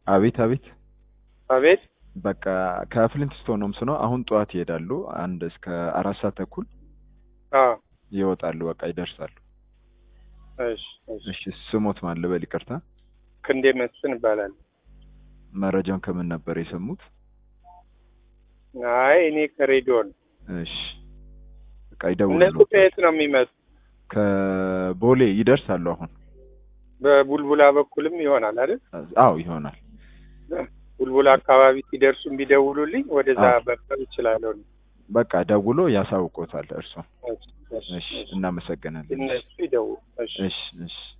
አቤት አቤት አቤት በቃ ከፍሊንትስቶን ሆምስ ነው። አሁን ጠዋት ይሄዳሉ። አንድ እስከ አራት ሰዓት ተኩል አዎ ይወጣሉ። በቃ ይደርሳሉ። እሺ እሺ እሺ ስሞት ማን ልበል? ይቅርታ። ክንዴ መስፍን ይባላል መረጃውን ከምን ነበር የሰሙት? አይ እኔ ከሬዲዮ ነው እሺ በቃ እነሱ ይደውሉ። ከየት ነው የሚመጡ ከቦሌ ይደርሳሉ። አሁን በቡልቡላ በኩልም ይሆናል አይደል አዎ ይሆናል። ቡልቡላ አካባቢ ሲደርሱ ቢደውሉልኝ ወደዛ አዎ። መቅረብ እችላለሁ በቃ ደውሎ ያሳውቆታል። እርሶ እሺ፣ እሺ፣ እሺ እሺ። እናመሰግናለን። እነሱ ይደውሉ እሺ እሺ እሺ